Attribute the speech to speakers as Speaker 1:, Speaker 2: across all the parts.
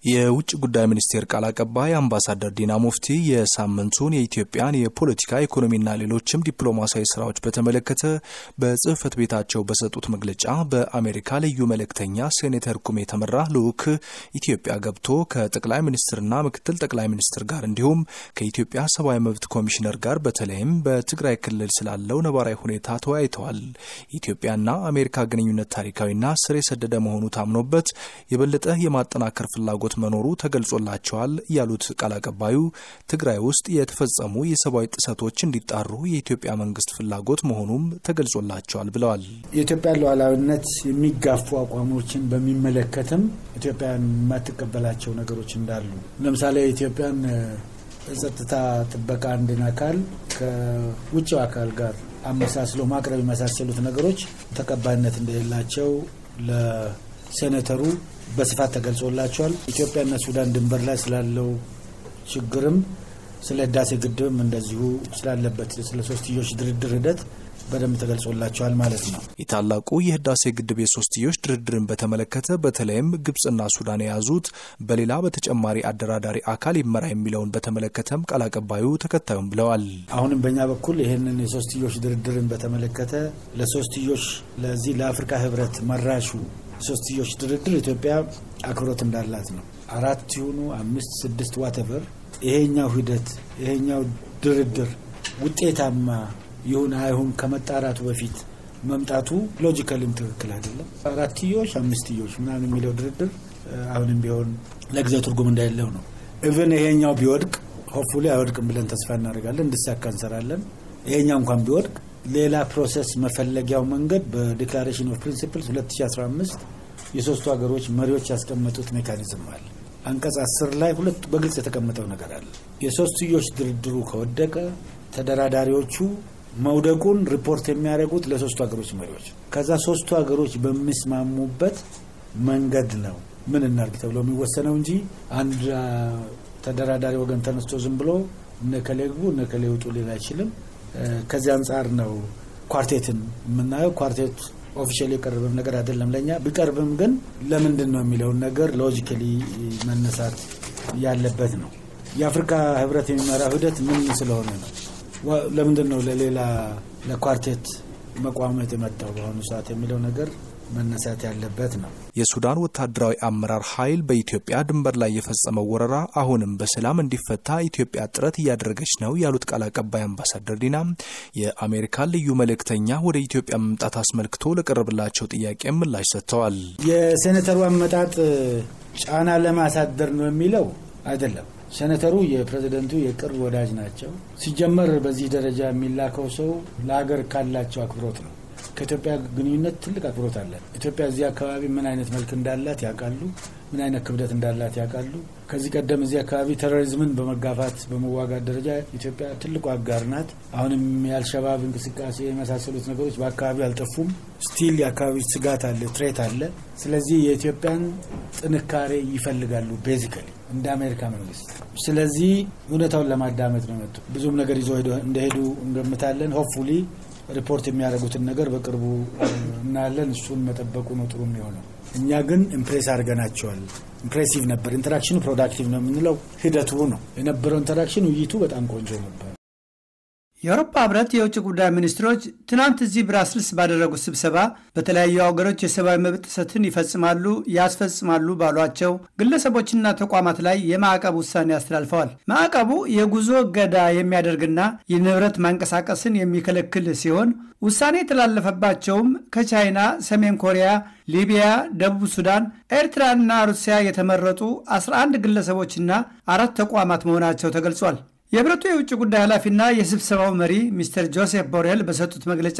Speaker 1: የውጭ ጉዳይ ሚኒስቴር ቃል አቀባይ አምባሳደር ዲና ሙፍቲ የሳምንቱን የኢትዮጵያን የፖለቲካ ኢኮኖሚና ሌሎችም ዲፕሎማሲያዊ ስራዎች በተመለከተ በጽህፈት ቤታቸው በሰጡት መግለጫ በአሜሪካ ልዩ መልእክተኛ ሴኔተር ኩም የተመራ ልዑክ ኢትዮጵያ ገብቶ ከጠቅላይ ሚኒስትርና ምክትል ጠቅላይ ሚኒስትር ጋር እንዲሁም ከኢትዮጵያ ሰብአዊ መብት ኮሚሽነር ጋር በተለይም በትግራይ ክልል ስላለው ነባራዊ ሁኔታ ተወያይተዋል። የኢትዮጵያና አሜሪካ ግንኙነት ታሪካዊና ስር የሰደደ መሆኑ ታምኖበት የበለጠ የማጠናከር ፍላጎት መኖሩ ተገልጾላቸዋል ያሉት ቃል አቀባዩ ትግራይ ውስጥ የተፈጸሙ የሰብአዊ ጥሰቶች እንዲጣሩ የኢትዮጵያ መንግስት ፍላጎት መሆኑም ተገልጾላቸዋል ብለዋል።
Speaker 2: የኢትዮጵያን ሉዓላዊነት የሚጋፉ አቋሞችን በሚመለከትም ኢትዮጵያን የማትቀበላቸው ነገሮች እንዳሉ ለምሳሌ ኢትዮጵያን የጸጥታ ጥበቃ አንድን አካል ከውጭው አካል ጋር አመሳስሎ ማቅረብ የመሳሰሉት ነገሮች ተቀባይነት እንደሌላቸው ለሴኔተሩ በስፋት ተገልጾላቸዋል። ኢትዮጵያና ሱዳን ድንበር ላይ ስላለው ችግርም ስለ ህዳሴ ግድብም እንደዚሁ ስላለበት ስለ ሶስትዮሽ ድርድር ሂደት በደንብ ተገልጾላቸዋል ማለት ነው።
Speaker 1: የታላቁ የህዳሴ ግድብ የሶስትዮሽ ድርድርን በተመለከተ በተለይም ግብጽና ሱዳን የያዙት በሌላ በተጨማሪ አደራዳሪ አካል ይመራ የሚለውን በተመለከተም ቃል አቀባዩ ተከታዩም ብለዋል።
Speaker 2: አሁንም በእኛ በኩል ይህንን የሶስትዮሽ ድርድርን በተመለከተ ለሶስትዮሽ ለዚህ ለአፍሪካ ህብረት መራሹ ሶስትዮሽ ድርድር ኢትዮጵያ አክብሮት እንዳላት ነው። አራት ይሁኑ አምስት፣ ስድስት ዋተቨር ይሄኛው ሂደት ይሄኛው ድርድር ውጤታማ ይሁን አይሁን ከመጣራቱ በፊት መምጣቱ ሎጂካልም ትክክል አይደለም። አራትዮሽ አምስትዮሽ ምናምን የሚለው ድርድር አሁንም ቢሆን ለጊዜው ትርጉም እንዳሌለው ነው። ኢቨን ይሄኛው ቢወድቅ ሆፕፉሊ አይወድቅም ብለን ተስፋ እናደርጋለን፣ እንድሳካ እንሰራለን። ይሄኛው እንኳን ቢወድቅ ሌላ ፕሮሰስ መፈለጊያው መንገድ በዲክላሬሽን ኦፍ ፕሪንሲፕልስ 2015 የሶስቱ ሀገሮች መሪዎች ያስቀመጡት ሜካኒዝም አለ። አንቀጽ አስር ላይ ሁለቱ በግልጽ የተቀመጠው ነገር አለ። የሶስትዮሽ ድርድሩ ከወደቀ ተደራዳሪዎቹ መውደቁን ሪፖርት የሚያደርጉት ለሶስቱ ሀገሮች መሪዎች፣ ከዛ ሶስቱ ሀገሮች በሚስማሙበት መንገድ ነው ምን እናርግ ተብሎ የሚወሰነው እንጂ አንድ ተደራዳሪ ወገን ተነስቶ ዝም ብሎ እነከሌ ግቡ እነከሌ ውጡ ሊል አይችልም። ከዚህ አንጻር ነው ኳርቴትን የምናየው። ኳርቴት ኦፊሻሊ የቀረበም ነገር አይደለም ለእኛ ቢቀርብም ግን ለምንድን ነው የሚለውን ነገር ሎጂካሊ መነሳት ያለበት ነው። የአፍሪካ ህብረት የሚመራው ሂደት ምን ስለሆነ ነው? ለምንድን ነው ለሌላ ለኳርቴት መቋመጥ የመጣው በአሁኑ ሰዓት የሚለው ነገር መነሳት ያለበት ነው።
Speaker 1: የሱዳን ወታደራዊ አመራር ኃይል በኢትዮጵያ ድንበር ላይ የፈጸመው ወረራ አሁንም በሰላም እንዲፈታ ኢትዮጵያ ጥረት እያደረገች ነው ያሉት ቃል አቀባይ አምባሳደር ዲና የአሜሪካን ልዩ መልእክተኛ ወደ ኢትዮጵያ መምጣት አስመልክቶ ለቀረብላቸው ጥያቄ ምላሽ ሰጥተዋል።
Speaker 2: የሴኔተሩ አመጣጥ ጫና ለማሳደር ነው የሚለው አይደለም። ሴኔተሩ የፕሬዝደንቱ የቅርብ ወዳጅ ናቸው። ሲጀመር በዚህ ደረጃ የሚላከው ሰው ለሀገር ካላቸው አክብሮት ነው። ከኢትዮጵያ ግንኙነት ትልቅ አክብሮት አለን። ኢትዮጵያ እዚህ አካባቢ ምን አይነት መልክ እንዳላት ያውቃሉ። ምን አይነት ክብደት እንዳላት ያውቃሉ። ከዚህ ቀደም እዚህ አካባቢ ቴሮሪዝምን በመጋፋት በመዋጋት ደረጃ ኢትዮጵያ ትልቁ አጋር ናት። አሁንም የአልሸባብ እንቅስቃሴ የመሳሰሉት ነገሮች በአካባቢው አልጠፉም። ስቲል የአካባቢ ስጋት አለ፣ ትሬት አለ። ስለዚህ የኢትዮጵያን ጥንካሬ ይፈልጋሉ ቤዚካሊ እንደ አሜሪካ መንግስት። ስለዚህ እውነታውን ለማዳመጥ ነው መጡ። ብዙም ነገር ይዞ እንደሄዱ እንገምታለን። ሆፕፉሊ ሪፖርት የሚያደርጉትን ነገር በቅርቡ እናያለን። እሱን መጠበቁ ነው ጥሩ የሚሆነው። እኛ ግን ኢምፕሬስ አድርገናቸዋል። ኢምፕሬሲቭ ነበር። ኢንተራክሽኑ ፕሮዳክቲቭ ነው የምንለው ሂደቱ ነው የነበረው። ኢንተራክሽን ውይይቱ በጣም ቆንጆ ነበር።
Speaker 3: የአውሮፓ ህብረት የውጭ ጉዳይ ሚኒስትሮች ትናንት እዚህ ብራስልስ ባደረጉት ስብሰባ በተለያዩ ሀገሮች የሰብአዊ መብት ጥሰትን ይፈጽማሉ፣ ያስፈጽማሉ ባሏቸው ግለሰቦችና ተቋማት ላይ የማዕቀብ ውሳኔ አስተላልፈዋል። ማዕቀቡ የጉዞ እገዳ የሚያደርግና የንብረት ማንቀሳቀስን የሚከለክል ሲሆን ውሳኔ የተላለፈባቸውም ከቻይና፣ ሰሜን ኮሪያ፣ ሊቢያ፣ ደቡብ ሱዳን፣ ኤርትራና ሩሲያ የተመረጡ 11 ግለሰቦችና አራት ተቋማት መሆናቸው ተገልጿል። የህብረቱ የውጭ ጉዳይ ኃላፊና የስብሰባው መሪ ሚስተር ጆሴፍ ቦሬል በሰጡት መግለጫ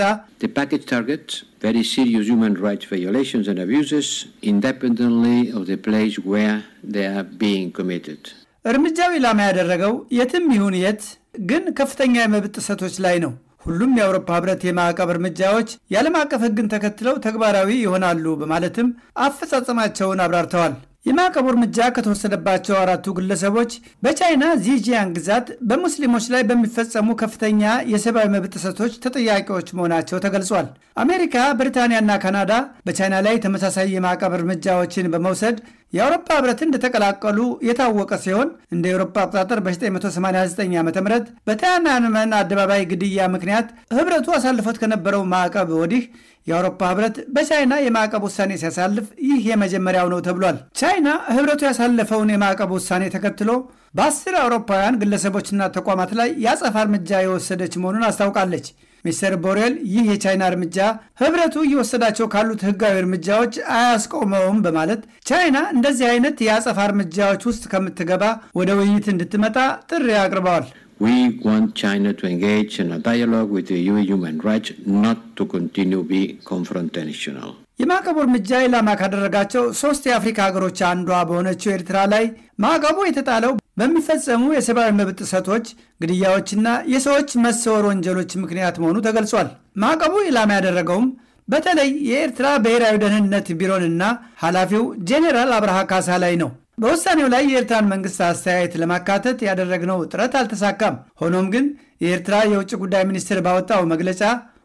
Speaker 3: እርምጃው ኢላማ ያደረገው የትም ይሁን የት ግን ከፍተኛ የመብት ጥሰቶች ላይ ነው። ሁሉም የአውሮፓ ህብረት የማዕቀብ እርምጃዎች የዓለም አቀፍ ህግን ተከትለው ተግባራዊ ይሆናሉ በማለትም አፈጻጸማቸውን አብራርተዋል። የማዕቀቡ እርምጃ ከተወሰደባቸው አራቱ ግለሰቦች በቻይና ዚጂያን ግዛት በሙስሊሞች ላይ በሚፈጸሙ ከፍተኛ የሰብአዊ መብት ጥሰቶች ተጠያቂዎች መሆናቸው ተገልጿል። አሜሪካ፣ ብሪታንያና ካናዳ በቻይና ላይ ተመሳሳይ የማዕቀብ እርምጃዎችን በመውሰድ የአውሮፓ ህብረትን እንደተቀላቀሉ የታወቀ ሲሆን እንደ ኤውሮፓ አቆጣጠር በ1989 ዓ ም በቲያናንመን አደባባይ ግድያ ምክንያት ህብረቱ አሳልፎት ከነበረው ማዕቀብ ወዲህ የአውሮፓ ህብረት በቻይና የማዕቀብ ውሳኔ ሲያሳልፍ ይህ የመጀመሪያው ነው ተብሏል። ቻይና ህብረቱ ያሳለፈውን የማዕቀብ ውሳኔ ተከትሎ በአስር አውሮፓውያን ግለሰቦችና ተቋማት ላይ የአጸፋ እርምጃ የወሰደች መሆኑን አስታውቃለች። ሚስተር ቦሬል ይህ የቻይና እርምጃ ህብረቱ እየወሰዳቸው ካሉት ህጋዊ እርምጃዎች አያስቆመውም በማለት ቻይና እንደዚህ አይነት የአጸፋ እርምጃዎች ውስጥ ከምትገባ ወደ ውይይት እንድትመጣ ጥሪ አቅርበዋል።
Speaker 4: We want China to engage in a dialogue with the EU human rights, not to continue be confrontational.
Speaker 3: የማዕቀቡ እርምጃ ኢላማ ካደረጋቸው ሶስት የአፍሪካ ሀገሮች አንዷ በሆነችው ኤርትራ ላይ ማዕቀቡ የተጣለው በሚፈጸሙ የሰብአዊ መብት ጥሰቶች፣ ግድያዎችና የሰዎች መሰወር ወንጀሎች ምክንያት መሆኑ ተገልጿል። ማዕቀቡ ኢላማ ያደረገውም በተለይ የኤርትራ ብሔራዊ ደህንነት ቢሮንና ኃላፊው ጄኔራል አብርሃ ካሳ ላይ ነው። በውሳኔው ላይ የኤርትራን መንግስት አስተያየት ለማካተት ያደረግነው ጥረት አልተሳካም። ሆኖም ግን የኤርትራ የውጭ ጉዳይ ሚኒስትር ባወጣው መግለጫ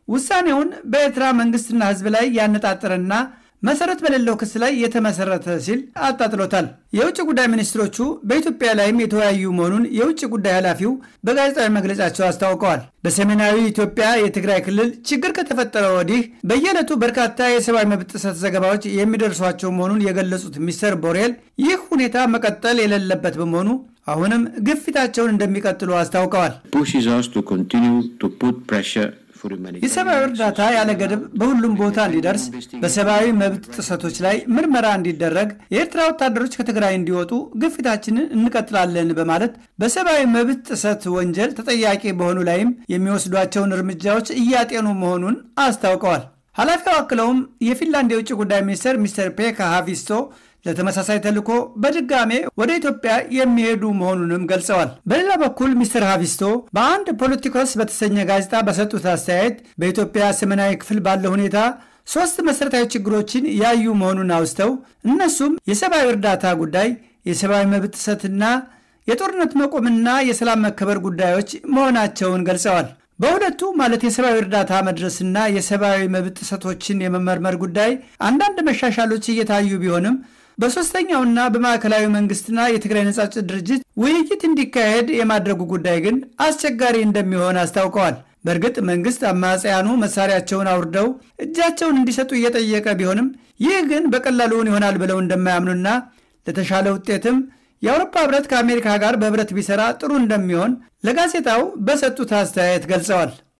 Speaker 3: ውሳኔውን በኤርትራ መንግስትና ሕዝብ ላይ ያነጣጠረና መሰረት በሌለው ክስ ላይ የተመሰረተ ሲል አጣጥሎታል። የውጭ ጉዳይ ሚኒስትሮቹ በኢትዮጵያ ላይም የተወያዩ መሆኑን የውጭ ጉዳይ ኃላፊው በጋዜጣዊ መግለጫቸው አስታውቀዋል። በሰሜናዊ ኢትዮጵያ የትግራይ ክልል ችግር ከተፈጠረ ወዲህ በየዕለቱ በርካታ የሰብአዊ መብት ጥሰት ዘገባዎች የሚደርሷቸው መሆኑን የገለጹት ሚስተር ቦሬል ይህ ሁኔታ መቀጠል የሌለበት በመሆኑ አሁንም ግፊታቸውን እንደሚቀጥሉ አስታውቀዋል።
Speaker 4: Pushes us to continue to put pressure for humanitarian
Speaker 3: የሰብአዊ እርዳታ ያለ ገደብ በሁሉም ቦታ እንዲደርስ፣ በሰብአዊ መብት ጥሰቶች ላይ ምርመራ እንዲደረግ፣ የኤርትራ ወታደሮች ከትግራይ እንዲወጡ ግፊታችንን እንቀጥላለን በማለት በሰብአዊ መብት ጥሰት ወንጀል ተጠያቂ በሆኑ ላይም የሚወስዷቸውን እርምጃዎች እያጤኑ መሆኑን አስታውቀዋል። ኃላፊው አክለውም የፊንላንድ የውጭ ጉዳይ ሚኒስትር ሚስተር ፔካ ሃቪስቶ ለተመሳሳይ ተልዕኮ በድጋሜ ወደ ኢትዮጵያ የሚሄዱ መሆኑንም ገልጸዋል። በሌላ በኩል ሚስተር ሃቪስቶ በአንድ ፖለቲኮስ በተሰኘ ጋዜጣ በሰጡት አስተያየት በኢትዮጵያ ሰሜናዊ ክፍል ባለው ሁኔታ ሶስት መሠረታዊ ችግሮችን ያዩ መሆኑን አውስተው እነሱም የሰብአዊ እርዳታ ጉዳይ፣ የሰብአዊ መብት ጥሰትና የጦርነት መቆምና የሰላም መከበር ጉዳዮች መሆናቸውን ገልጸዋል። በሁለቱ ማለት የሰብአዊ እርዳታ መድረስና የሰብአዊ መብት ጥሰቶችን የመመርመር ጉዳይ አንዳንድ መሻሻሎች እየታዩ ቢሆንም በሦስተኛውና በማዕከላዊ መንግስትና የትግራይ ነጻ አውጪ ድርጅት ውይይት እንዲካሄድ የማድረጉ ጉዳይ ግን አስቸጋሪ እንደሚሆን አስታውቀዋል። በእርግጥ መንግስት አማጽያኑ መሳሪያቸውን አውርደው እጃቸውን እንዲሰጡ እየጠየቀ ቢሆንም ይህ ግን በቀላሉን ይሆናል ብለው እንደማያምኑና ለተሻለ ውጤትም የአውሮፓ ህብረት ከአሜሪካ ጋር በህብረት ቢሰራ ጥሩ እንደሚሆን ለጋዜጣው በሰጡት አስተያየት ገልጸዋል።